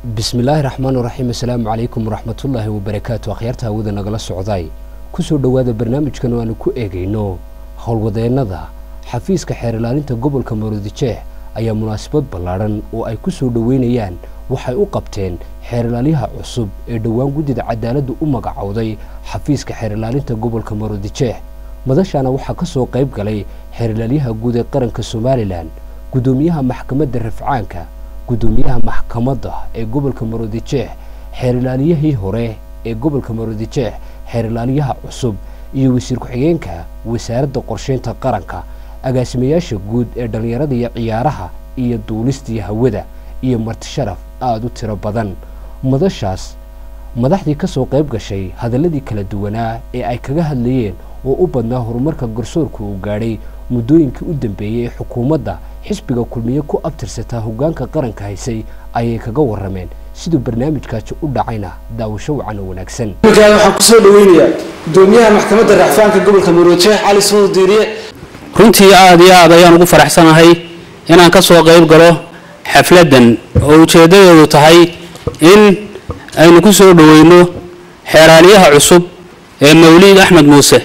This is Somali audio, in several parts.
bismillaahi raxmaan raxiim assalaamu calaykum waraxmatullaahi wabarakaatu akhyaarta hawada nagala socday kusoo dhowaada barnaamijkan oo aanu ku eegayno howlwadeennada xafiiska xeer ilaalinta gobolka maroodijeex ayaa munaasabad ballaadhan oo ay ku soo dhoweynayaan waxay u qabteen xeer ilaalyaha cusub ee dhowaan guddida cadaaladda u magacowday xafiiska xeer ilaalinta gobolka maroodijeex madashaana waxaa ka soo qayb galay xeer ilaalyaha guud ee qaranka somalilan guddoomiyaha maxkamadda rafcaanka guddoomiyaha maxkamadda ee gobolka maroodijeex xeer ilaaliyahii hore ee gobolka maroodijeex xeer ilaaliyaha cusub iyo wasiir ku-xigeenka wasaaradda qorsheynta qaranka agaasimayaasha guud ee dhallinyarada iyo ciyaaraha iyo duulistii hawada iyo martisharaf aada u tiro badan madashaas madaxdii ka soo qayb gashay hadalladii kala duwanaa ee ay kaga hadlayeen oo u badnaa horumarka garsoorka uu gaadhay muddooyinkii u dambeeyey ee xukuumadda xisbiga kulmiye ku abtirsataa hoggaanka qaranka haysay ayay kaga warrameen siduu barnaamijkaasi u dhacayna daawasho wacan oo wanaagsan waxaan kusoo dhaweynayaa gudoomiyaha maxkamadda racfaanka gobolka maroodijeex cali suud diiriye runtii aada iyo aad ayaan ugu faraxsanahay inaan ka soo qayb galo xafladdan oo ujeeddadeedu tahay in aynu ku soo dhoweyno xeeraalyaha cusub ee mawliid axmed muuse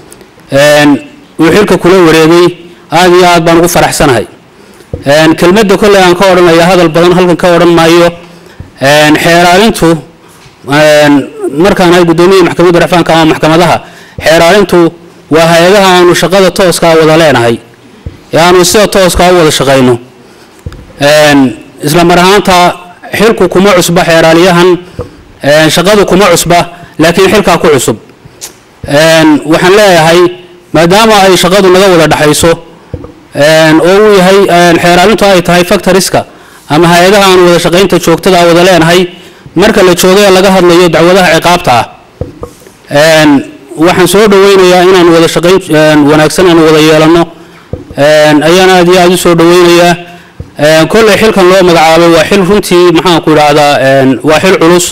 uu xilka kula wareegay aada iyo aad baan ugu faraxsanahay kelmadda kolley aan ka odhanaya hadal badan halkan ka odhan maayo xeeraalintu markaan ahay guddoomiyaha maxkamadda racfaanka ama maxkamadaha xeeraalintu waa hay-adaha aanu shaqada tooskaa wada leenahay ee aanu sida tooskaa u wada shaqayno isla mar ahaanta xilku kuma cusba xeeraaliyahan shaqadu kuma cusba laakiin xilkaa ku cusub waxaan leeyahay maadaama ay shaqadu naga wada dhexayso oo uu yahay xeeraalintu ay tahay factoriska ama hay-adaha aan wada shaqaynta joogtada wada leenahay marka la joogo ee laga hadlayo dacwadaha ciqaabta ah waxaan soo dhaweynayaa inaan wada shaqayn wanaagsan aan wada yeelano ayaan aada iyo aada u soo dhaweynayaa kolley xilkan loo magacaabay waa xil runtii maxaan ku idhaahdaa waa xil culus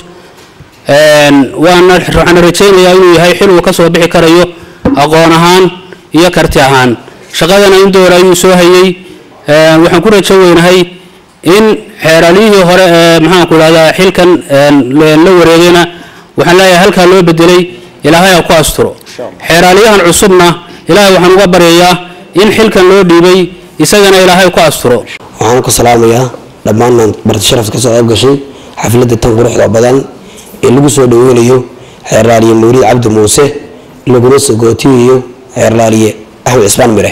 waana waxaan rajaynayaa inuu yahay xil uu ka soo bixi karayo aqoon ahaan iyo karti ahaan shaqadana in door ayuu soo hayay waxaan ku rajo weynahay in xeeraalyihii hore ee maxaanku idhahdaa xilkan la wareegayna waxaan leeyahay halkaa loo bedelay ilaahay ha ku asturo xeeraalyahan cusubna ilaahay waxaan uga baryayaa in xilkan loo dhiibay isagana ilaahay ku asturo waxaan ku salaamayaa dhammaan marti sharafta kasoo qayb gashay xafladda tan quruxda badan ee lagu soo dhaweynayo xeerlaaliye mawliid cabdi muuse laguna sagootiyayo xeerlaaliye axmed cismaan mire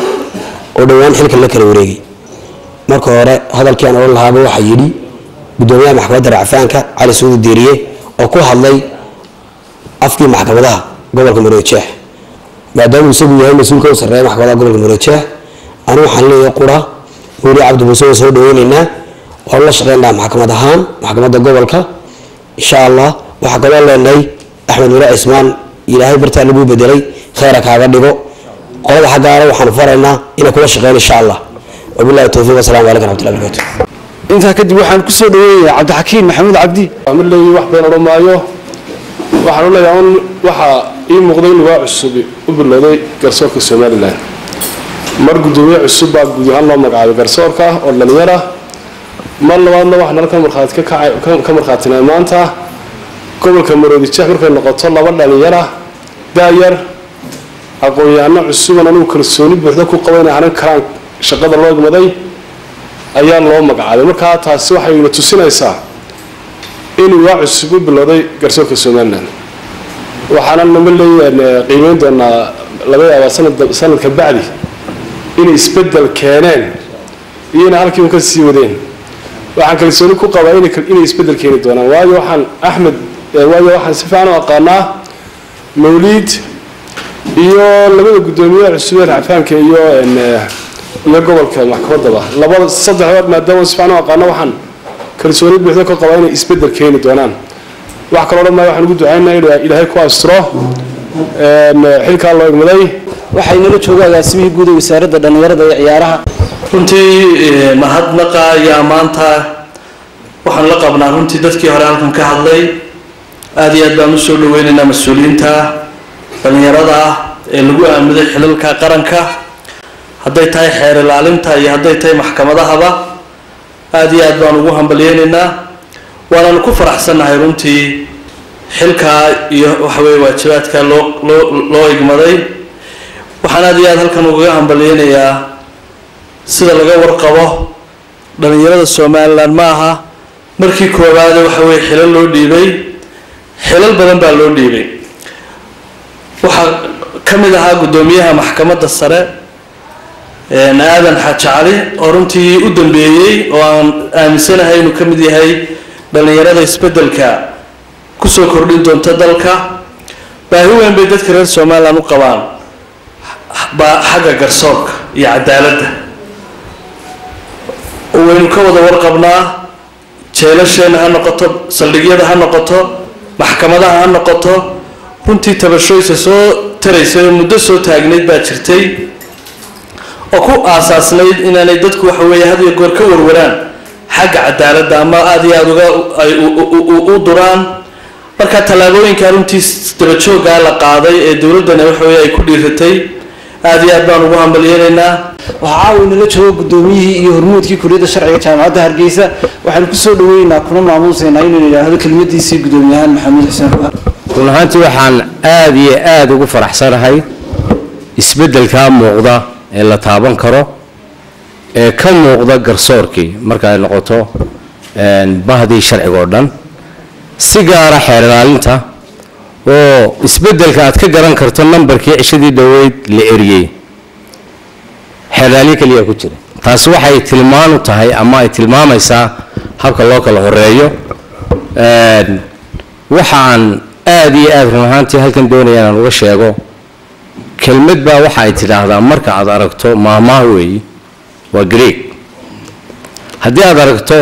oo dhowaan xilkan la kala wareegay marka hore hadalkii aan odhan lahaaba waxaa yidhi guddoomiyaha maxkamadda racfaanka cali suudi diiriye oo ku hadlay afkii maxkamadaha gobolka maroodijeex maadaamuu isagu yahay mas-uulka u sarreeya maxkamadaha gobolka maroodijeex anigu waxaan leeyahay qura mawliid cabdi muuse waan soo dhaweyneynaa waan la shaqeynaa maxkamad ahaan maxkamadda gobolka insha allah waxaa kaloo leenahay axmed mire cismaan ilaahay bartaa laguu bedelay kheyra kaaga dhigo qolada xaggaana waxaanu faraynaa inay kula shaqeyn insha allah wabilahi towfiiq wasalaamu calaykum raxmatullahi barakatu intaa kadib waxaan kusoo dhaweynayaa cabdixakiim maxamuud cabdi ma leeyi wax badan odhan maayo waxaan u leeyahay un waxaa ii muuqday in waa cusub u bilowday garsoorka somalilan mar guddoomiye cusub baa guud ahaan loo magacaabay garsoorka oo dhalinyar ah mar labaadna waxaan halka markhaati ka kacay ka markhaatinay maanta gobolka maroodijeex markay noqoto laba dhalinyara daayar aqoon-yahano cusuban anigu kalsooni buuxda ku qaba inay hanan karaan shaqada loo igmaday ayaa loo magacaabay markaa taasi waxayna tusinaysaa inuu waa cusub u bilowday garsoorka somalilan waxaana nama leeyahan qiimeyn doonaa laga yaabaa sanad sanadka bacdi inay isbedel keeneen iyo inay halkii un ka sii wadeen waxaan kalsooni ku qabaa inay isbedel keeni doonaan waayo waxaan axmed waayo waxaan si fiican u aqaanaa mawliid iyo labada guddoomiye cusub ee racfaanka iyo iyo gobolka maxkamaddaba labada saddexdood maadaama si fiican u aqaano waxaan kalsooni buuxda ka qabaa inay isbedel keeni doonaan wax kaloo dhan maayo waxaan ugu ducaynaa in ilaahay ku asturo xilkaa loo igmaday waxay nala jooga agaasimihii guud ee wasaaradda dhallinyarada iyo ciyaaraha runtii mahadnaqa ayaa maanta waxaan la qabnaa runtii dadkii hore halkan ka hadlay aada iyo aad baan usoo dhaweynaynaa mas-uuliyiinta dhallinyarada ah ee lagu aamuday xilalka qaranka hadday tahay xeer ilaalinta iyo hadday tahay maxkamadahaba aada iyo aad baan ugu hambalyeynaynaa waananu ku faraxsannahay runtii xilkaa iyo waxaweye waajibaadka loo loo loo igmaday waxaan aad iyo aad halkan ugaga hambalyeynayaa sida laga warqabo dhalinyarada somalilan ma aha markii koowaade waxa weye xilal loo dhiibay xilal badan baa loo dhiibay waxaa ka mid ahaa guddoomiyaha maxkamadda sare aadan xaaji cali oo runtii u dambeeyey oo aan aaminsanahay inuu ka mid yahay dhalinyarada isbeddelka kusoo kordhin doonta dalka baahi weyn bay dadka reer somalilan u qabaan baa xagga garsoorka iyo cadaaladda waynu ka wada warqabnaa jeelasheenna ha noqoto saldhigyada ha noqoto maxkamadaha ha noqoto runtii tabashooysa soo taraysay oo muddo soo taagnayd baa jirtay oo ku aasaasnayd inaanay dadku waxa weeye had iyo goor ka warwaraan xagga cadaaladda ama aada iyo aada uga ay u duraan marka tallaabooyinka runtii dabajoogaa la qaaday ee dowladdana waxa weye ay ku dhiiratay aada iyo aad baan ugu hambalyeynaynaa waxaa caawi nala jooga guddoomiyihii iyo hormuudkii kuliyadda sharciga jaamacadda hargeysa waxaanu kusoo dhaweynaynaa kuna maamuusaynaa inuu yidhaahdo kelmadiisii guddoomiyahaan maxamuud xuseen ruuxan run ahaantii waxaan aada iyo aada ugu faraxsanahay isbeddelkaa muuqda ee la taaban karo ee ka muuqda garsoorkii marka ay noqoto bahdii sharciga oo dhan si gaara xeer ilaalinta oo isbeddelka aad ka garan karto nambarkii cishadii dhoweyd la eriyey xeerlaaliin keliya ku jira taasi waxay tilmaan u tahay ama ay tilmaamaysaa habka loo kala horeeyo waxaan aada iyo aada run ahaantii halkan doonaya inaan uga sheego kelmad baa waxa ay tidhaahdaa marka aad aragto maamaha weeyi waa greeg haddii aad aragto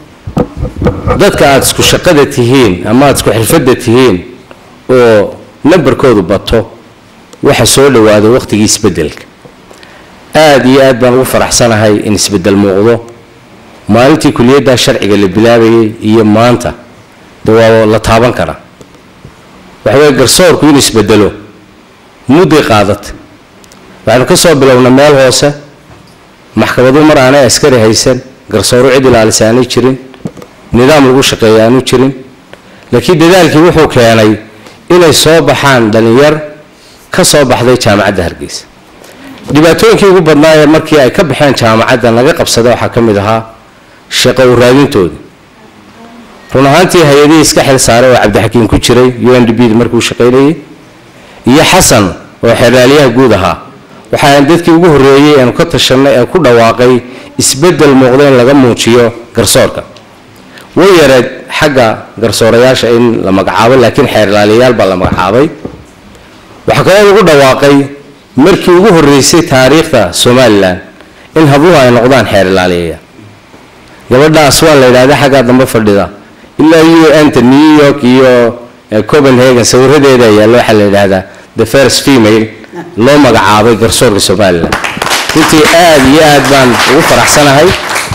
dadka aada isku shaqada tihiin ama aada isku xirfadda tihiin oo nambarkoodu bato waxa soo dhawaado waqtigii isbeddelka aada iyo aad baan ugu faraxsanahay in isbeddel muuqdo maalintii kuliyaddaa sharciga la bilaabayay iyo maanta de waa la taaban karaa waxa weye garsoorku inuu isbedelo mudday qaadatay waxaynu ka soo bilownay meel hoose maxkamadu mar aanay askari haysan garsooru cid ilaalisa aanay jirin nidaam lagu shaqeeya aanu jirin laakiin dadaalkii wuxuu keenay inay soo baxaan dhalinyar ka soo baxday jaamacadda hargeysa dhibaatooyinkii ugu badnaayee markii ay ka baxeen jaamacadda laga qabsaday waxaa ka mid ahaa shaqo u raadintoodii run ahaantii hay-adihii iska xil saaray oo cabdixakiin ku jiray u n d b da markuu shaqaynayay iyo xasan oo xeerlaaliyaha guud ahaa waxaan dadkii ugu horreeyey eenu ka tashanay ee ku dhawaaqay isbeddel muuqda in laga muujiyo garsoorka way yareed xagga garsoorayaasha in la magacaabo laakiin xeerlaaliyayaal baa la magacaabay waxaa kaloo lagu dhawaaqay markii ugu horreysay taariikhda somalilan in habluhu ay noqdaan xeerlaaliyayaal gabadhaas waa la yidhahda xaggaa dambe fadhida ilaa u n ta new york iyo copenhagen sawiradeeda yaalla waxaa la yidhaahdaa the first female loo magacaabay garsoorka somalilan runtii aada iyo aad baan ugu faraxsanahay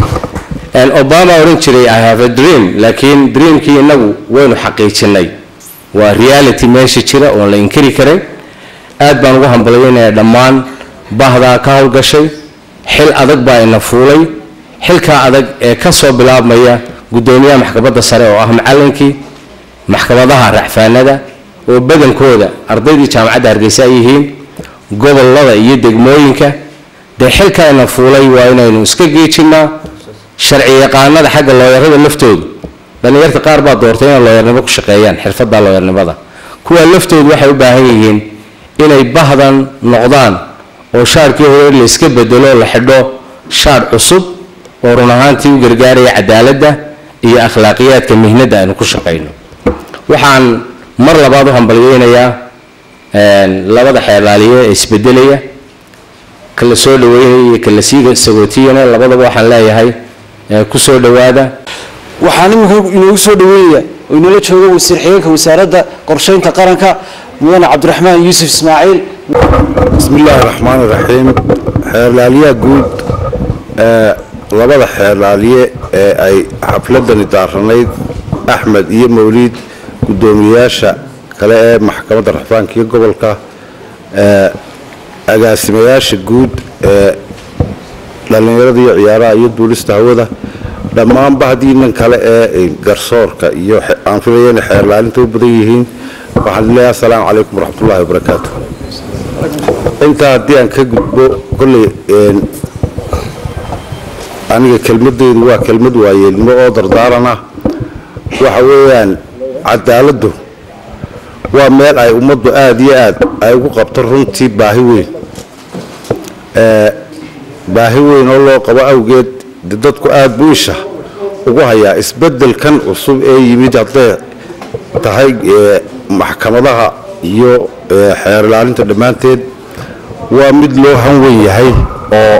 obama odhan jiray i have a dream laakiin dreamkii inagu waynu xaqiijinay waa reality meesha jira oon la inkiri karin aad baan ugu hambalyeynaya dhammaan bahdaa ka howlgashay xil adag baa ina fuulay xilkaa adag ee ka soo bilaabmaya guddoomiyaha maxkamadda sare oo ah macallinkii maxkamadaha racfaanada oo badankooda ardaydii jaamacadda hargeysa ay yihiin gobolada iyo degmooyinka dee xilkaa ina fuulay waa inaynu iska geejinnaa sharci yaqaanada xagga looyarada laftoodu dhallinyarta qaar baa doortay inay looyarnimo ku shaqeeyaan xirfadda looyarnimada kuwa laftoodu waxay u baahan yihiin inay bahdan noqdaan oo shaarkii hore la iska bedelo la xidho shaar cusub oo run ahaantii u gargaaraya cadaaladda iyo akhlaaqiyaadka mihnadda aynu ku shaqayno waxaan mar labaad u hambalyeynayaa labada xeerlaaliye ee isbedelaya kala soo dhaweynaya iyo kala sii sagootiyana labadaba waxaan leeyahay ku soo dhawaada waxaan imika inoogu soo dhaweynaya oo inoola jooga wasiir xigeenka wasaaradda qorsheynta qaranka mudane cabdiraxmaan yuusuf ismaaciil bismi illaahi raxmaan iraxiim xeerlaaliyaha guud ee labada xeerlaaliye ee ay xafladani daaranayd axmed iyo mawliid guddoomiyeyaasha kale ee maxkamadda raxfaanka iyo gobolka ee agaasimayaasha guud ee dhallinyarada iyo ciyaaraha iyo duulista hawada dhammaanba haddii nin kale ee garsoorka iyo aan filaya inay xeerlaalinta u badan yihiin waxaan leeyahay asalaamu calaykum waraxmatullahi wabarakaatu intaa haddii aan ka gudbo kolley aniga kelmadeydu waa kelmad waayeelnimo oo dardaarana waxa weeyaan cadaaladdu waa meel ay ummaddu aada iyo aad ay ugu qabto runtii baahi weyn baahi weyn oo loo qabo awgeed de dadku aada buu isha ugu hayaa isbeddelkan cusub ee yimid hadday tahay maxkamadaha iyo xeer ilaalinta dhammaanteed waa mid loo hanwen yahay oo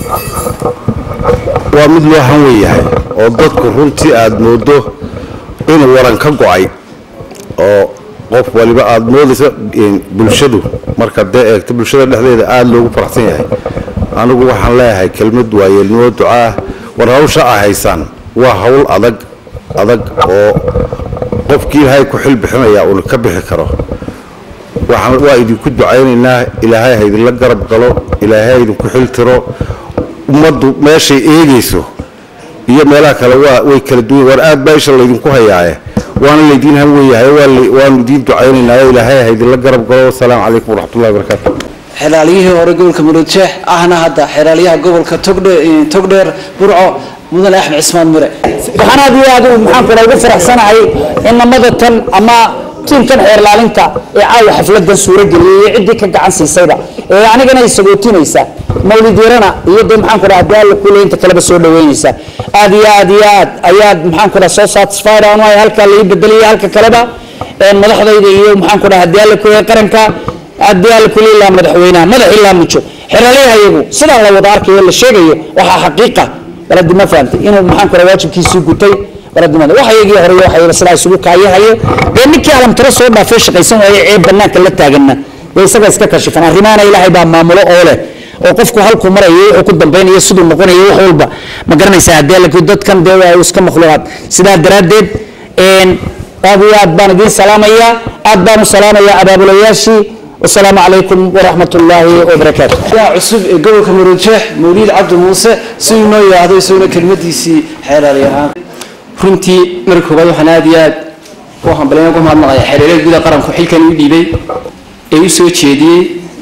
waa mid loo hanwen yahay oo dadku runtii aada moodo inuu waran ka go-ay oo qof waliba aada moodaysa bulshadu marka dee eegto bulshada dhexdeeda aada loogu faraxsan yahay anigu waxaan leeyahay kelmad waayeelnimo ducaah war hawsha a haysaan waa hawl adag adag oo qofkii ilaahay ku xil bixinaya uuna ka bixi karo waxaan waa idinku ducaynaynaa ilaahay ha idinla garab galo ilaahay ha idinku xil tiro ummaddu meeshay eegayso iyo meelaha kale waa way kala duwan war aad baa isha laydinku hayaaye waana laydiin han weeyahay waanu idiin ducaynaynaayo ilaahay ha idinla garab galo wasalaamu calaykum waraxmatullahi wabarakaatu xelaaliyihii hore gobolka murujeex ahna hadda xelaaliyaha gobolka togdheer burco mudane axmed cismaan mure waxaan aad iyo aad maxaan kula ugu faraxsanahay in namada tan ama tiimkan xeerlaalinta ee caawa xafladan suurageliyay iyo ciddii ka gacan siisayba ee anigana ay sagootinaysa mawlid yarana iyo dee maxaan ku dhaha hadii alla kule inta kaleba soo dhaweynaysa aad iyo aad iyo aad ayaad maxaan ku dhaha soo satisfied aan wahay halkaa lai bedeliyay halka kaleba madaxdayda iyo maxaan ku dhaha hadii alla kule qaranka hadii alla kule ilaa madaxweynaha madax ilaa mujo xeraalyaha iyagu sidaan la wada arkayo la sheegayo waxaa xaqiiqa baladi ma fahamtay inuu maxaan ku dhaha waajibkiisii gutay baladimada waxa iyagii hore waxa iyaga sidaa isugu kaayahayo dee ninkii alamtiro soo dhaafay shaqaysan waaye ee banaanka la taaganna dee isaga iska kashifan arrimaana ilaahay baa maamulo oo leh oo qofku halkuu marayo wuxuu ku dambaynayo siduu noqonayo wax walba ma garanaysaa haddii laakiin dadkan dee waa iska makhluuqaad sidaa daraaddeed aad iyo aad baan idiin salaamayaa aad baan u salaamayaa abaabulayaashii wasalaamu calaykum waraxmat ullaahi wabarakaatu yaa cusub ee gobolka murujeex mawliid cabdi muuse siduu noo yidhaahdo isaguna kelmadiisii xeelaali ahaan runtii marka koobaad waxaan aad iyo aad u hambalyan ugu mahadnaqaya xereerada gudaha qaranku xilkan u dhiibay ee u soo jeediyey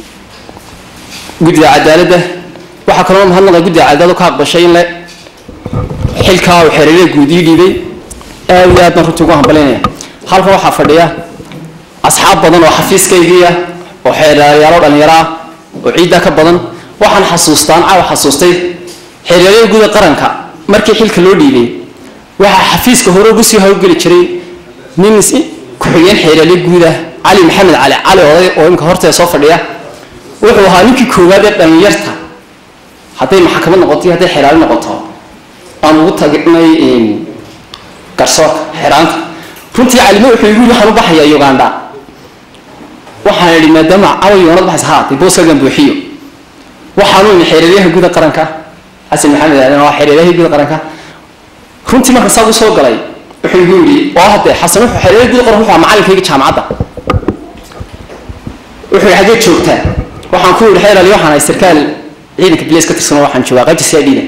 guddida cadaaladda waxaa kaloo mahadnaqaya guddida cadaalad ka aqbashay in le xilkaa uu xereerada guud ii dhiibay aad iyo aad baan runtii ugu hambalyanaya halkan waxaa fadhiya asxaab badan oo xafiiskaygii ah oo xeeryaalo dhalinyaro ah oo ciiddaa ka badan waxaan xasuustaan caawa xasuustay xeeryaarada gudaha qaranka markii xilka loo dhiibay waxaa xafiiska hore ugu sii hawlgeli jiray nin ku-xigeen xeeraalyo guud ah cali maxamed cali cali oday oo imika horteeda soo fadhiya wuxuu ahaa ninkii koowaad ee dhalinyarta hadday maxkamad noqoto iyo hadday xeraali noqoto aan ugu tagnay garsoorka xeraanta runtii calime wuxuu igu yidhi waxaan u baxayaa uganda waxaan idhi maadaama cawa yoonad baxaysa haa dee booskagan buuxiyo waxaanu imi xeeraryaha guuda qaranka xasan maxamed aadan waa xeeraryaha guuda qaranka runtii marka saa u soo galay wuxuu igu yidhi oo hadde xasan wuxuu xeeraryaha guuda qaranka wuxuu macalinkayga jaamacadda wuxuu yidhi xaggee joogtaa waxaan ku yidhi xeerali waxaan ahay sarkaal ciidanka bileys ka tirsan oo waxaan joogaa qaybta siadhiida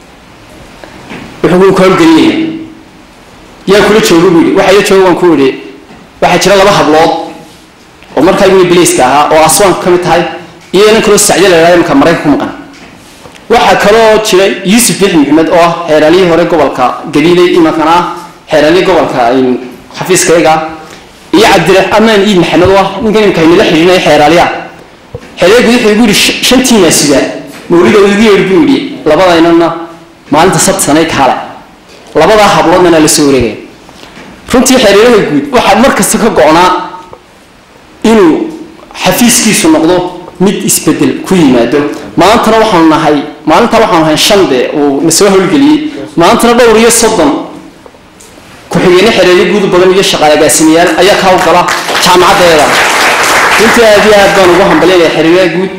wuxuu ku hawlgelinaya yaa kula jooga buu yidhi waxa ila jooga waan ku yidhi waxaa jira laba hablood oo markaa igu bileyska ahaa oo aswaanku ka mid tahay iyo inan kaloo sacyo la yidhahdo imanka maraykan ku maqan waxaa kaloo jira yuusuf bixi maxamed oo ah xeeraaliyihii hore gobolka galiiley imankana ah xeeraaliyii gobolka xafiiskayga iyo cabdiraxmaan iid maxamed oo ah ninkan imika inala xidhiidhinaya xeeraaliyaha xeeraaliyah guud wuxuu igu yidhi shantiina sidaa mawlida uu igu yeedhi buu yidhi labadaynana maalinta sabti sanay kaale labadaa habloodna la soo wareegaya runtii xeeryaalaha guud waxaa mar kasta ka go-naa inuu xafiiskiisu noqdo mid isbedel ku yimaado maantana waxaanu nahay maalinta waxaanu nahay shan de uu na soo howlgeliyey maantana dhowr iyo soddon ku-xigeenno xereeryo guud badan iyo shaqaale agaasimayaal ayaa kaa u gala jaamacaddeeda runtii aad iyo aad baan ugu hambalyanaya xereeryaha guud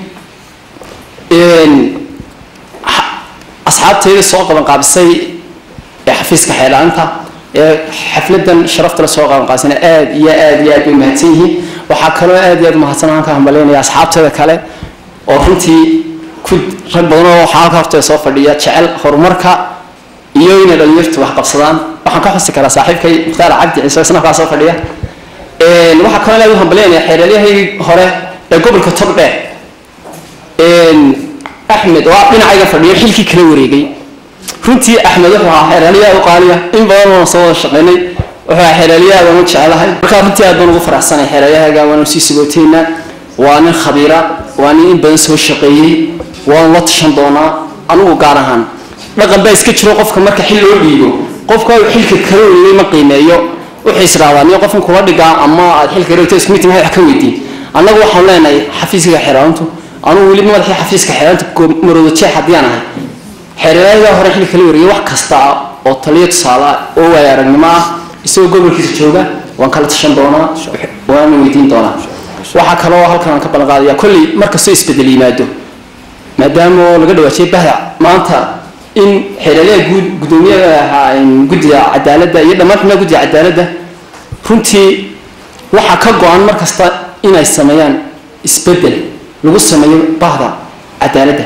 asxaabteeda soo qaban qaabisay ee xafiiska xeelaalinta ee xafladan sharafta la soo qaban qaabisana aad iyo aad iyo aad bay mahadsan yihiin waxaa kaloo aad iyo aad mahadsan aan ka hambalyaynaya asxaabteeda kale oo runtii ku rag badan oo waxaa halka horteeda soo fadhiya jecel horumarka iyo inay dhalinyartu wax qabsadaan waxaan ka xusi karaa saaxiibkay mukhtaar cabdi ciise isna halkaa soo fadhiya waxaa kaloo inaad u hambalyaynaya xeereelyahii hore ee gobolka togdheer axmed oo dhinacayga fadhiyo xilkii kala wareegay runtii axmed wuxuu ahaa xeeraalyaha u qaaliya in badan oona soo wada shaqaynay wuxuu ahaa xeeraalyaha baan u jecelahay markaa runtii aad baan ugu faraxsanay xeeraalyahaga waanu sii sagooteynaa waa nin khabiira waa nin in badan soo shaqeeyey waanu la tashan doonaa anugu gaar ahaan dhaqan baa iska jiro qofka marka xil loo dhiibo qofka uu xilka kala wareegay ma qiimeeyo wuxuu israadaa niyo qofkan kula dhigaa ama aad xilka reegto isku mid wax ka weydiin annagu waxaan leenahay xafiiska xeeraantu anugu weli madaxii xafiiska xeeraanta marooda jeex haddii aan ahay xeeralayadaa hore xilka kala wareegay wax kasta ah oo taliyo tusaale ah oo waaya aragnimo ah isagoo gobolkiisa jooga waan kala tashan doonaa waana weydiin doonaa waxaa kaloo halkan aan ka ballan qaadaya kolley markastoo isbedel yimaado maadaama laga dhawaajiyay bahda maanta in xeeralyaha guud guddoomiyaha ahaa guddiga cadaaladda iyo dhammaan xubnaha guddiga cadaaladda runtii waxaa ka go-an mar kasta inay sameeyaan isbedel lagu sameeyo bahda cadaaladda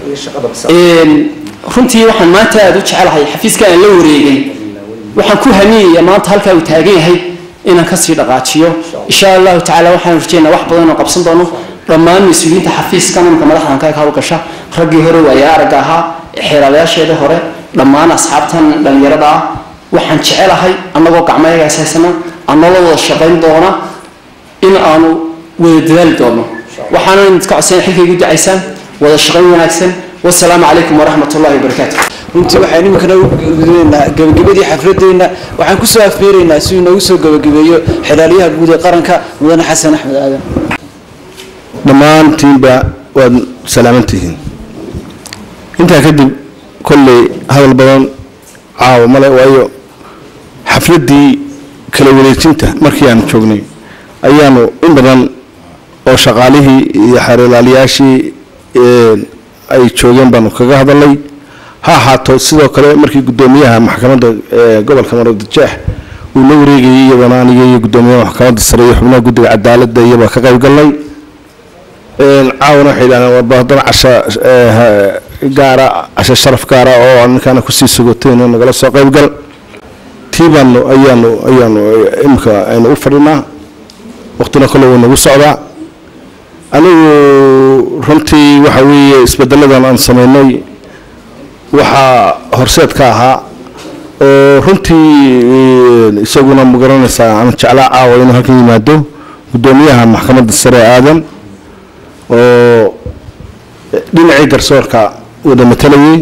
runtii waxaan maanta aada u jecelahay xafiiska aan la wareegay waxaan ku hamiyaya maanta halkaa uu taagan yahay inaan kasii dhaqaajiyo insha allahu tacala waxaan rajeynaa wax badan oo qabsan doono dhammaan mas-uuliyiinta xafiiskan imika madaxdan ka hawlgasha raggii hore waaya aragga ahaa xeeraalayaasheeda hore dhammaan asxaabtan dhalinyarada ah waxaan jecelahay annagoo gacmayagaas haysana annagoo wada shaqayn doona in aanu wada dadaali doono waxaana idinka codsan xilkay gu ducaysaan wada shaqayn wanaagsan wasalaamu calaykum waraxmat ullahi wabarakaatu runtii waxaan iminkana u gudanaynaa gabagabadii xafladeenna waxaan kusoo afeeraynaa si uu inoogu soo gabagabeeyo xilaalyaha guud ee qaranka mudane xasan axmed aadan dhammaantiinba waad salaamantihiin intaa kadib kolley hadal badan caawa male waayo xafladdii kala wareejinta markii aanu joognay ayaanu in badan oo shaqaalihii iyo xeerlaaliyaashii ay joogeen baanu kaga hadalnay ha ahaato sidoo kale markii guddoomiyaha maxkamadda gobolka maroodijeex uu la wareegayay iyadana aniga iyo guddoomiyaha maxkamadda sare iyo xubnaha guddiga cadaaladda iyabaa ka qayb galnay caawana waxay yidhahdeen warba haddana casha gaara casha sharaf gaara oo aan ninkaana kusii sugotayno nagala soo qayb gal tii baanu ayaanu ayaanu imika aynu u fadhinaa waqtina kale wuu nagu socdaa anigu runtii waxa weeye isbedeladan aan sameynay waxaa horseed ka ahaa oo runtii isaguna ma garanaysaa aan jeclaa caawa inuu halkan yimaado guddoomiyaha maxkamadda sare aadan oo dhinacii garsoorka wada matalayay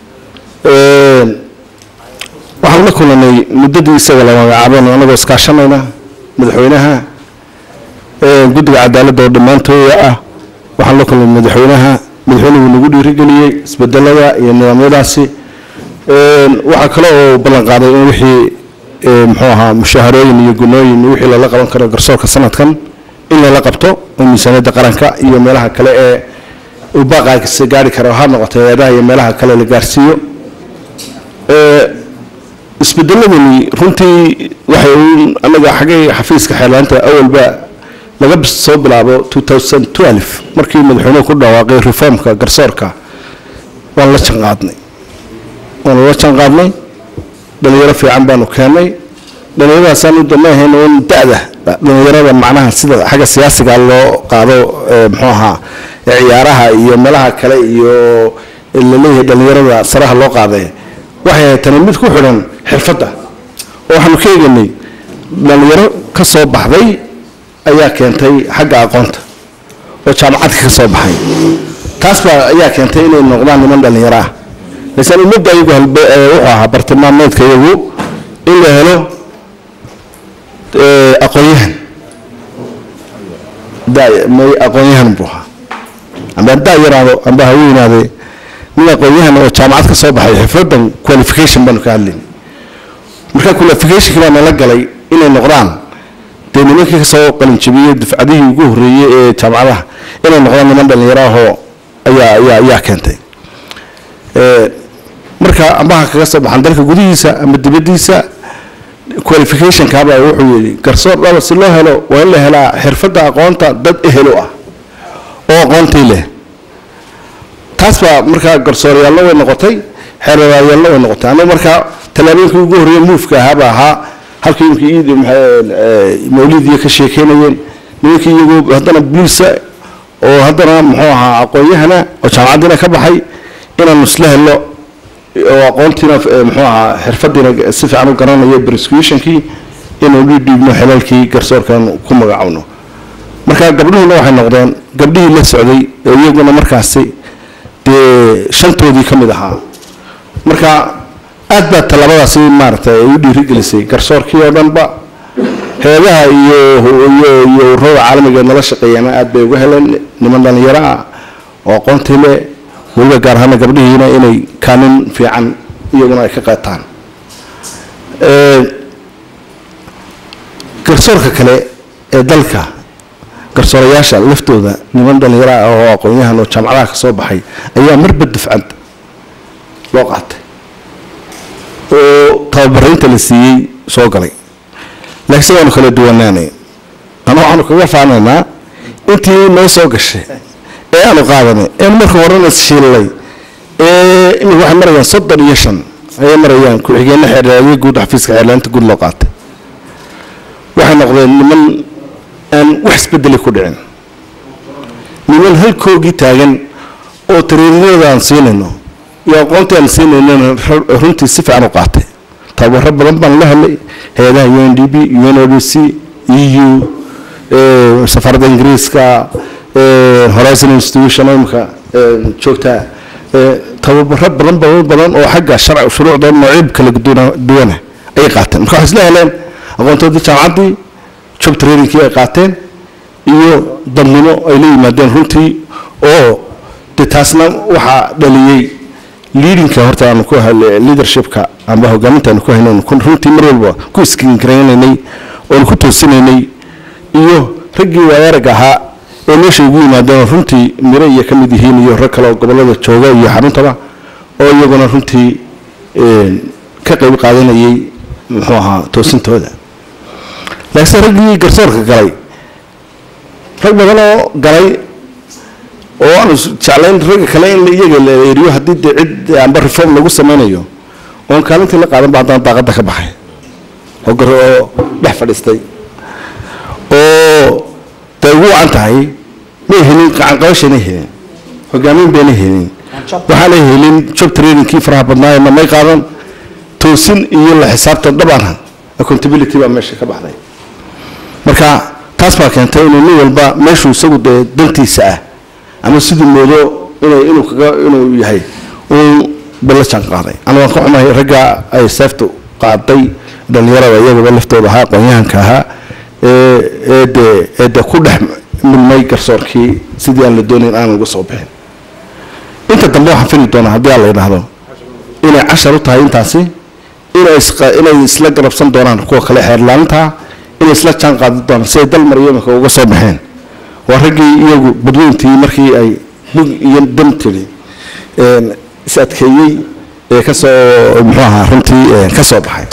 waxaan la kulanay muddadii isaga la magacaaben anagoo iskaashanayna madaxweynaha guddiga cadaaladda oo dhammaantooda ah waxaan la kulnay madaxweynaha madaxweynuhu nagu dhiirigeliyey isbedelada iyo nidaamyadaasi waxaa kale oo ballan qaaday in wixii muxuu ahaa mushaharooyin iyo gunooyin iyo wixii lala qaban karo garsoorka sanadkan in lala qabto oo miisaaniyadda qaranka iyo meelaha kale ee uu baaqaagisa gaari karo ha noqoto hay-adaha iyo meelaha kale la gaarsiiyo isbedeladani runtii waxay uun anaga xaggay xafiiska xeerlaanta awalba laga soo bilaabo 2012 markii madaxweynuhu ku dhawaaqay reformka garsoorka waan la janqaadnay waanu la janqaadnay dhalinyaro fiican baanu keennay dhalinyaradaasaan u damaahayna un da-da dhalinyarada macnaha sida xagga siyaasiga loo qaado muxuu ahaa ciyaaraha iyo meelaha kale iyo laleeyahay dhalinyarada saraha loo qaaday waxay ahayd tani mid ku xidhan xirfadda oo waxaanu ka eeganay dhalinyaro ka soo baxday ayaa keentay xagga aqoonta oo jaamacadka ka soo baxay taas baa ayaa keentay inay noqdaan niman dhalinyaro ah laakiin ummadda iyagu halbe wuxuu ahaa bartilmaameedka iyagu in la helo aqoon-yahan may aqoon-yahan buu ahaa amba daa yaraado amba ha weynaade nin aqoon-yahan oo jaamacad ka soo baxay xifradan qualification baanu ka hadlayn marka qualificationki baa nala galay inay noqdaan dee nimankii kasoo qalinjabiyey dufcadihii ugu horreeyey ee jaamacadaha inay noqdaan niman dhalinyaro ahoo ayaa ayaa ayaa keentay marka ambaha kaga soo baxan dalka gudihiisa ama dibaddiisa qualificationkaabaa wuxuu yidhi garsoor dhaba si loo helo waa in la helaa xirfadda aqoonta dad ehelo ah oo aqoontii leh taas baa markaa garsooryaallo way noqotay xeeralaalyaalla way noqotay anagu markaa tallaabooyinkii ugu horreeya muufka ahaaba ahaa halkii imkii iid mawlidiya ka sheekeynayeen nimankii iyagu haddana buliisa oo haddana muxuu ahaa aqoon-yahana oo jaamacaddiina ka baxay inaanu isla helno oo aqoontiina eh, muxuu ahaa xirfadiina si fiican u garanayo prosecutionkii inaynu dhiibno xelalkii garsoorkan ku magacowno marka gabdhuhuna waxay noqdeen gabdhihii la socday oo iyaguna markaasi dee shantoodii ka mid ahaa marka aad baa tallaabadaasi maaragtay ay u dhiirigelisay garsoorkii oo dhanba heedaha iyo iyo iyo ururada caalamiga ee nala shaqeeyana aad bay uga heleen niman dhalinyaro ah oo aqoontii le weliba gaar ahaana gabdhihiina inay kaalin fiican iyaguna ay ka qaataan Ee, garsoorka kale ee dalka garsoorayaasha laftooda niman dhalinyaro ah oo aqoon-yahan oo jaamacadaha ka soo baxay ayaa marba dufcad loo qaatay oo tababaraynta la siiyey soo galay laakiin waanu kala duwanaanay ama waxaanu kaga faanaynaa intii noo soo gashay ee aanu qaadanay een marka horena ishiilay ee imika waxay marayaan soddon iyo shan ayay marayaan ku-xigeenna xeerlaaliye guud xafiiska xeerlaalinta guud loo qaatay waxay noqdeen niman aan wax isbedeli ku dhicin niman halkoogii taagan oo tariirinada aan siinayno iyo aqoontii aan siinaynana ru- runtii si fiican u qaatay tababaro badan baan la helay hay-adaha u n d b un o d c e u eh, safaaradda ingiriiska eh, horizon institution oo imika eh, joogtaa eh, tababaro badan badan badan oo xagga sharci shuruucda noocyab kala duwana- duwana ayay qaateen marka waxay isla heleen aqoontoodii jaamacaddii job trainingkii ay qaateen iyo dadnimo ay la yimaadeen runtii oo de taasna waxaa dhaliyey leadingka horta aanu ku hal- leadershipka amba hogaaminta aanu ku haynayn kun- runtii mar walba ku iskinkaraynay oonu ku toosinaynay iyo raggii waayarag ahaa ee meesha ugu yimaadeen oo runtii miro iyo ka mid yihiin iyo rag kale oo gobollada jooga iyo xaruntaba oo iyaguna runtii een, ka qayb qaadanayay muxuu ahaa toosintooda laakiinse raggii garsoorka galay rag badan oo galay oo aanu is- jeclayn ragga kale in la- iyaga la eriyo haddii dee cid amba reform lagu sameynayo oon kaalintii la qaadan ba haddana daaqadda ka baxay oo gar oo dhex fadhiistay oo day ugu wacan tahay may helin gacanqabashanay helin hogaamin bayna helin waxaanay helin job trainingkii faraha badnaayna may qaadan toosin iyo la xisaabtan dhabaan accountability baa meesha ka baxday marka taas baa keentay inuu nin walba meeshuu isagu dee dantiisa ah ama siduu moodo inay inuu kaga inuu yahay uu bala jaan qaaday ana waan ka xumahay ragga ay seeftu qaaday dhalinyarada iyagaba laftooda ahaa aqoon-yahanka ahaa ee ee dee ee dee ku dhex milmay garsoorkii sidii aan la doonayn aan uga soo bixin inta dambe waxaan fili doonaa haddii aan la yidhaahdo inay cashar u tahay intaasi inay isqa- inay isla garabsan doonaan kuwa kale xeerlaalinta inay isla jaan qaadi doonaan siday dal maryamaka uga soo baxeen waa raggii iyagu badweyntii markii ay bug iyo dam tiri een, is adkeeyey ee ka soo muxuu ahaa runtii een, ka soo baxay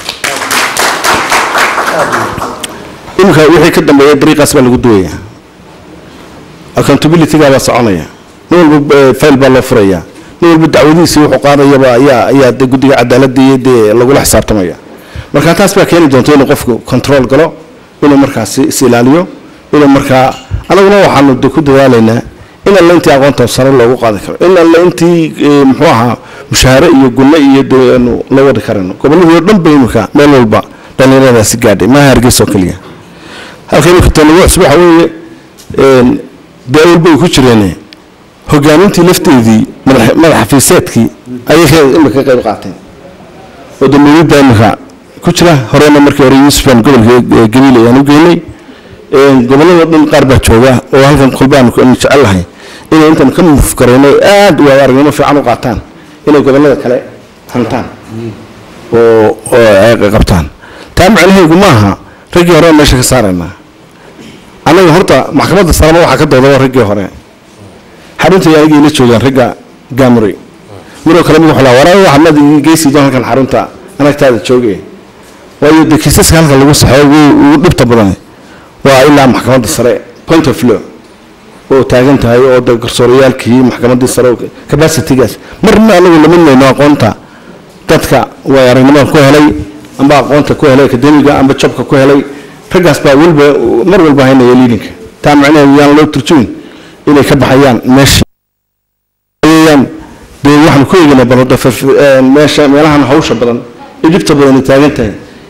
iminka wixii ka dambeeya dariiqaas baa lagu duwaya accountability-gaa baa soconaya nin walba eh, file baa loo furaya nin walba dacwadiisii wuxuu qaadayaba ayaa ayaa de guddiga cadaaladda iyo dee lagula xisaabtamaya marka taas baa keeni doonta inuu qofku control galo inuu markaasi is ilaaliyo inuu markaa anaguna waxaanu de ku dadaalaynaa in alle intii aqoonta sare loogu qaadi karo in alle intii eh, muxuu ahaa mushaare iyo gunno iyo dee aanu la wadi karayno gobolladii oo dhan ba imika meel walba dhallinyaradaasi gaadhay maaha hargeysa oo keliya halka imika tanagu cusub waxa weeye een, dee walba ay ku jireen hogaamintii lafteedii madax madax xafiiseedkii ayay ka imika ka qayb qaateen oo dambiyada imika ku jira horena markii hore yuusufan gobolka eh, gabiil ayaan u geynay een, gobollada dhan qaar baa jooga oo halkan kolbaan jecel lahay inay intan ka muuf garayno aad u aragnimo fiican u qaataan inay gobollada kale hantaan oo oo ay qabtaan taa macnaheedu maaha raggii hore meesha ka saaraynaa annaga horta maxkamadda saraba waxaa ka doodaba raggii hore xarunta iyo anigii la joogaan ragga gaamuri midoo kale mid wuxuu lahaa waraa waxa mad geysiido halkan xarunta anagtaada jooge waayo dee kiisaska halkan lagu saxeeyo ugu ugu dhibta badan waa ilaa maxkamadda sare point of law oo taagan tahay oo de garsoorayaalkii maxkamaddii sare oo capacity-gaas marna anagu lama nayno aqoonta dadka way aragnimada ku helay amba aqoonta ku helay akademiga amba jabka ku helay raggaas baa weliba mar walba haynaya liidinka taa macnaheedu yaan loo turjumin inay ka baxayaan meesha ayaan dee waxaan ku eegaynaa balada meesha meelahan hawsha badan ee dhibta badan ay taagan tahay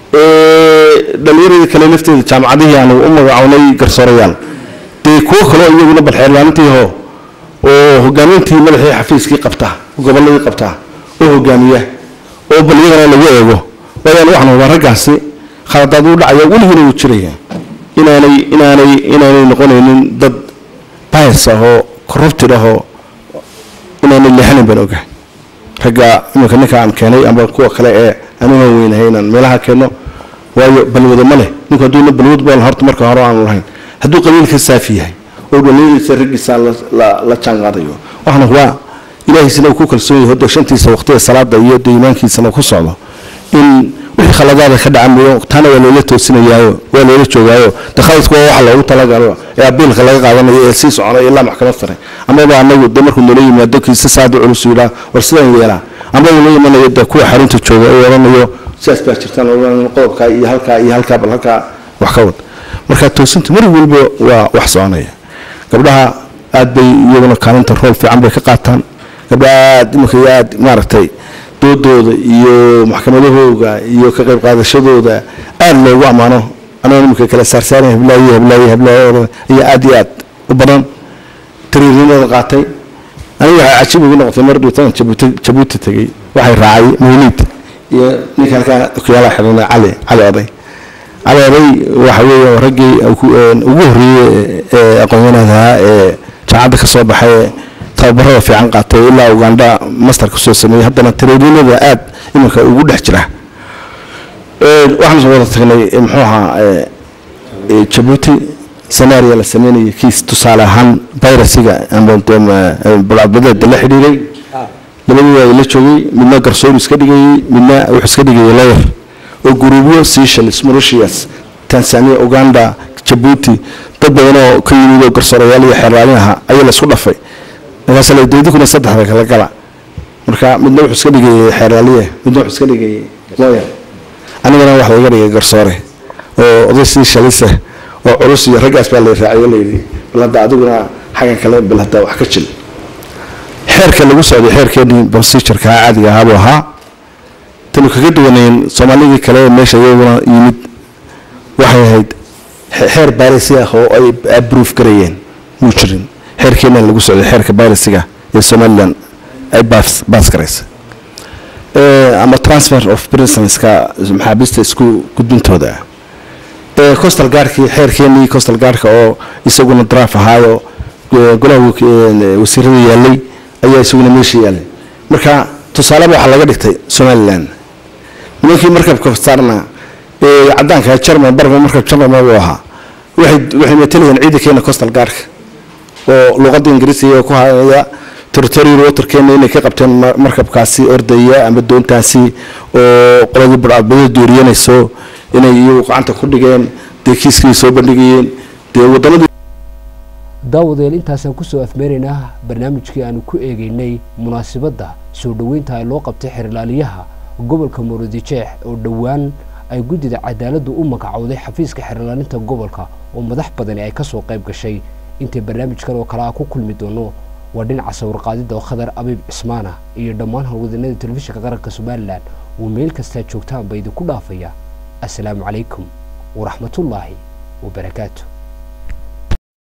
ee dhallinyaradii kale lafteeda jaamacadihii aanu u magacawnay garsoorayaal dee kuwo kaloo iyaguna balxeerlaanintii hoo oo hogaamintii madaxii xafiiskii qabta gobolladii qabta oo hogaamiya oo bal iyagana lagu eego waayaan waxaan hubaa raggaasi khaladaad uu dhacaya weligiina wuu jiraya inaanay inaanay inaanay noqonaynin dad bias ah oo corrupted ah oo inaanay leexanin baan ogahay ragga iminka ninka aan keenay amba kuwa kale ee anuga weynahay inaan meelaha keenno waayo balwado ma leh ninku hadduu balwad bal horta marka hore aanu lahayn hadduu qabiilka saafi yahay oo dhalinyadiisa raggiisa la jaan qaadayo waxaan hubaa ilaahiisna uu ku kalsoon yahay hadda shantiisa waqtiga salaada iyo iimaankiisana ku socdo in wixii khaladaada ka dhaca mooyo taana waa loola toosinayaayo waa loola joogaayo de khaladku waa waxa loogu talagalo ee abiilka laga qaadanayo ee sii soconaya ilaa maxkamad sare amaba anagu de markuu noola yimaado kiisa saada culus yidhaa war sidaan yeelaa ama uu la imanayo de kuwa xarunta jooga uu odhanayo sidaas baa jirtaan odhanayo qodobkaa iyo halkaa iyo halkaa bal halkaa wax ka wad marka toosinta mar walba waa wax soconaya gabdhaha aad bay iyaguna kaalinta rool fiican bay ka qaataan gabdhaha aad iminka iyo aad maaragtay doodooda iyo maxkamadahooga iyo ka qayb qaadashadooda aad loogu ammaano anaa iminka kala saarsaaran hablaaye hablaaye hablaaye ayaa aad iyo aad u badan tariirnimada qaatay aniga waxay cajiib igu noqotay mar dhiitan jabuuti jabuuti tegey waxay raacay mawliid iyo ninka halkaa okiyaala xidhana cali cali oday cali oday waxa weeye raggii ugu horreeyey ee aqoon-yahanadaa ee jaamacadda ka soo baxay ee tababarada fiican qaatay ilaa uganda master kusoo sameeyey haddana tariirinada aad iminka ugu dhex jira waxaan soo wada tagnay muxuu ahaa jabuuti scenario la sameynayay kiis tusaale ahaan virusiga ama balcadbadeeda la xidhiiray labadii waa la joogay midna garsoor iska dhigayey midna wuxuu iska dhigayay lawyer oo guruubyo seychelles mauritius tanzania uganda jabuuti dad badan oo ka yimid oo garsoorayaal iyo xeeraalin ahaa ayaa la isku dhafay markaas la deedikuna saddexda kala gala marka midna wuxuu iska dhigayay xeeraaliye midna wuxuu iska dhigayay lawyer anigana wax laga dhigay garsoore oo oday seychelles oo culus iyo raggaas baa la raacay oo layidhi bal hadda adiguna xaggan kale bal hadda wax ka jil xeerka lagu socday xeerkeenii procedureka caadiga ahaa buu ahaa tanu kaga duwanayn soomaalidii kale ee meesha iyaguna yimid waxay ahayd xeer bayrisi ah oo ay abruuf garayeen muu jirin xeerkeena lagu socday xeerka bayrisiga ee somalilan ay baas garaysa ama transfer of prisonska maxaabiista isku gudbintooda costal gaarkii xeerkeenii costal gaarka oo isaguna draaf ahaayo golaha wasiirada yaalay ayaa isaguna meesha yaalay marka tusaaleba waxaa laga dhigtay somalilan nimankii markabka saarna ee cadaanka german barba markab german buu ahaa waxay waxay matalayeen ciidankeena costal gaarka oo luqadda ingiriisiga ku haya territorial waterkeena inay ka qabteen markabkaasi ordaya ama doontaasi oo qoladii badcadbada dooriyanayso inay iyagu gacanta ku dhigeen dee kiiskii soo bandhigayeen dee waddanadii daawadayaal intaasaan kusoo afmeeraynaa barnaamijkii aanu ku eegeynay munaasabadda soo dhoweynta ay loo qabtay xerlaaliyaha gobolka murudijeex oo dhowaan ay guddida cadaaladdu u magacowday xafiiska xerlaalinta gobolka oo madax badani ay kasoo qayb gashay intay barnaamijkan oo kale a ku kulmi doono waa dhinaca sawirqaadida oo khadar abiib cismaana iyo dhammaan howlwadanada telefishinka qaranka somalilan uu meel kastaa joogtaan ba idinku dhaafaya assalaamu calaykum waraxmatullaahi wabarakaatu